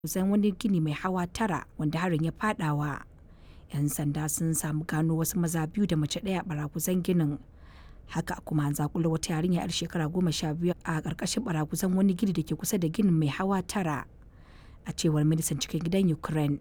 kusan wani gini mai hawa tara wanda harin ya fadawa. 'Yan sanda sun samu gano wasu maza biyu da mace ɗaya a baraguzan ginin. Haka kuma an zakula wata yarinya 'yar shekara goma sha biyu a ƙarƙashin baraguzan wani gini da ke kusa da ginin mai hawa tara. A cewar ministan cikin gidan Ukraine,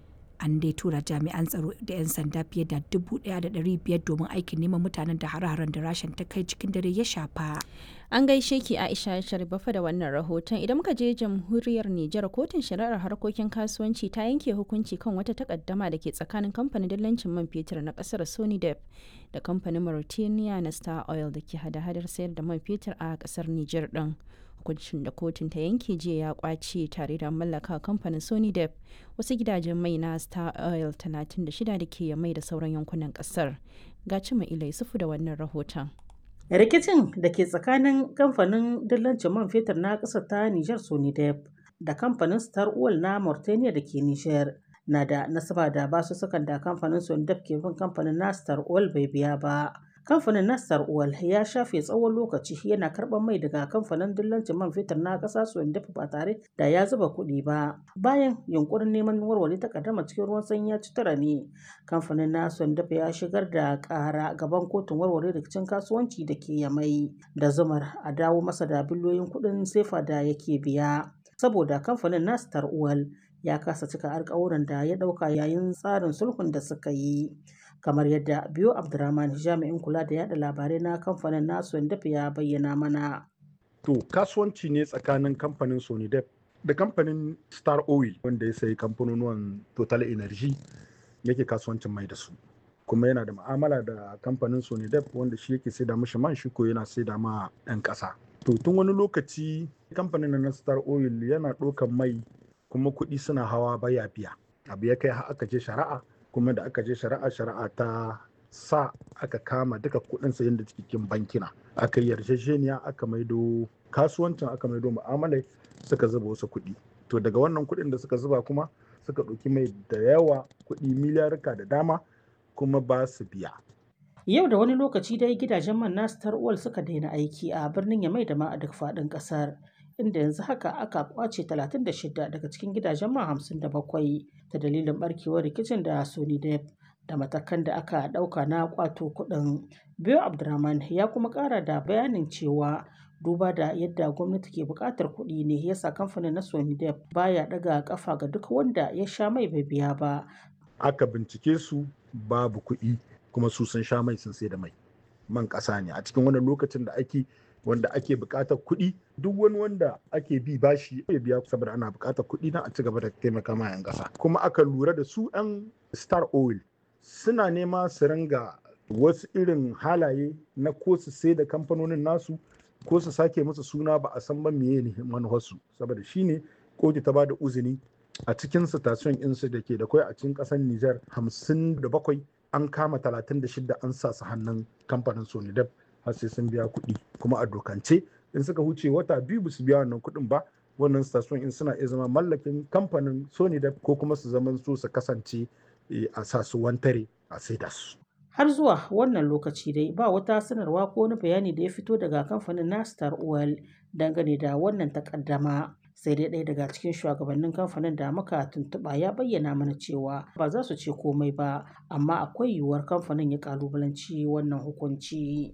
an dai tura jami'an tsaro da 'yan sanda fiye da dubu ɗaya da ɗari biyar domin aikin neman mutanen da hare-haren da rashin ta kai cikin dare ya shafa. An gaishe ki Aisha Sharifafa da wannan rahoton idan muka je jamhuriyar Nijar kotun shari'ar harkokin kasuwanci ta yanke hukunci kan wata takaddama da ke tsakanin kamfanin dillancin man fetur na kasar Sonidep da kamfanin Mauritania na Star Oil da ke hada-hadar sayar da man fetur a kasar Nijar din. Hukuncin da kotun ta yanke jiya ya kwace tare da mallaka kamfanin Sonidep wasu gidajen mai na Star Oil 36 da ke mai da sauran yankunan kasar. Ga cima ilai sufu da wannan rahoton. rikicin da ke tsakanin kamfanin dillancin man fetur na ƙasar ta Nijar Sonidep da kamfanin Star Oil na Mauritania da ke Nijar na da nasaba da basu sukan da kamfanin Sonidep ke bin kamfanin na Star Oil bai biya ba. Kamfanin na Star Oil ya shafe tsawon lokaci yana karɓar mai daga kamfanin dillancin man fetur na ƙasa Sonidep ba tare da ya zuba kuɗi ba. Bayan yunkurin neman warware takaddama cikin ruwan sanyi ya ci tura ne, kamfanin na Sonidep ya shigar da ƙara gaban kotun warware rikicin kasuwanci da ke Yamai da zumar a dawo masa da biliyoyin kuɗin sefa da yake biya. Saboda kamfanin na Star Oil ya kasa cika alkawuran da ya ɗauka yayin tsarin sulhun da suka yi. kamar yadda biyo abdurrahman jami'in kula da yada labarai na kamfanin nasu dafa ya bayyana mana to kasuwanci ne tsakanin kamfanin sonidep da kamfanin star oil wanda ya sayi kamfanonuwan total energy yake kasuwancin mai da su kuma yana da ma'amala da kamfanin sonidep wanda shi yake saida mishi man shi ko yana saida ma 'yan ƙasa to tun wani lokaci kamfanin na star oil yana ɗaukan mai kuma kuɗi suna hawa baya biya abu ya kai har aka je shari'a kuma da aka je shari'a shari'a ta sa aka kama duka kudin sayan da cikin bankina aka yi yarjejeniya aka maido kasuwancin aka maido mu'amalai suka zuba wasu kuɗi to daga wannan kuɗin da suka zuba kuma suka ɗauki mai da yawa kuɗi miliyarka da dama kuma ba su biya yau da wani lokaci dai gidajen man na star oil suka daina aiki a birnin yamai da ma a duk faɗin ƙasar inda yanzu haka aka kwace 36 daga cikin gidajen man 57 ta dalilin barkewar rikicin da Sony Dep da matakan da aka ɗauka na kwato kuɗin. Biyo Abdurrahman ya kuma ƙara da bayanin cewa duba da yadda gwamnati ke buƙatar kuɗi ne yasa kamfanin na Sony Dep baya ɗaga ƙafa ga duk wanda ya sha mai bai biya ba. Aka bincike su babu kuɗi kuma su sun sha mai sun sai da mai. Man ƙasa ne a cikin wannan lokacin da ake wanda ake buƙatar kuɗi duk wani wanda ake bi bashi ya biya saboda ana buƙatar kuɗi na a ci gaba da taimaka ma 'yan ƙasa kuma aka lura da su 'yan star oil suna nema su ringa wasu irin halaye na ko su sai da kamfanonin nasu ko su sake musu suna ba a san ba meye ne manufarsu saboda shine kotu ta bada uzini a cikin station insu da ke da kwai a cikin ƙasar Nijar hamsin da bakwai an kama talatin da shida an sa su hannun kamfanin Sonidep har sai sun biya kuɗi kuma a dokance in suka huce wata biyu ba su biya wannan kuɗin ba wannan station in suna iya zama mallakin kamfanin sony da ko kuma su zaman su su kasance a sa su wantare a saida su har zuwa wannan lokaci dai ba wata sanarwa ko wani bayani da ya fito daga kamfanin na star oil dangane da wannan takaddama sai dai ɗaya daga cikin shugabannin kamfanin da muka tuntuɓa ya bayyana mana cewa ba za su ce komai ba amma akwai yiwuwar kamfanin ya kalubalanci wannan hukunci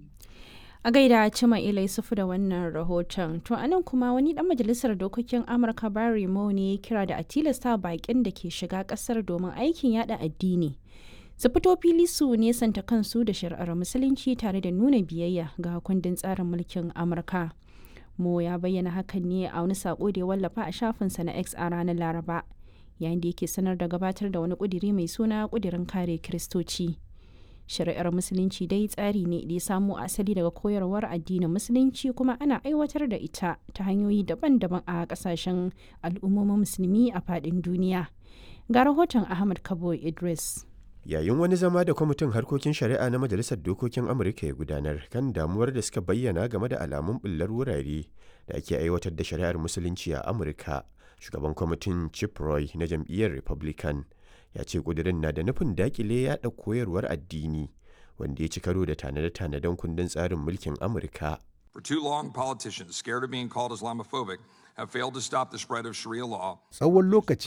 a gaida cima ilai sufu da wannan rahoton to anan kuma wani dan majalisar dokokin amurka barry mo ne ya kira da a tilasta bakin da ke shiga kasar domin aikin yada addini su fito fili su nesanta kansu da shari'ar musulunci tare da nuna biyayya ga kundin tsarin mulkin amurka mo ya bayyana hakan ne a wani sako da ya wallafa a shafinsa na x a ranar laraba yayin da yake sanar da gabatar da wani kudiri mai suna kudirin kare kiristoci shari'ar musulunci dai tsari ne da ya samo asali daga koyarwar addinin musulunci kuma ana aiwatar da ita ta hanyoyi daban-daban a kasashen al'ummomin musulmi a faɗin duniya ga rahoton ahmad kabo idris yayin wani zama da kwamitin harkokin shari'a na majalisar dokokin amurka ya gudanar kan damuwar da suka bayyana game da alamun bullar wurare da ake aiwatar da shari'ar musulunci a amurka shugaban kwamitin chip roy na jam'iyyar republican ya ce kudirin na da nufin dakile yada koyarwar addini wanda ya ci karo da tanade-tanaden kundin tsarin mulkin amurka For too long, politicians, scared of being called Islamophobic, have failed to stop the spread of Sharia law. Tsawon lokaci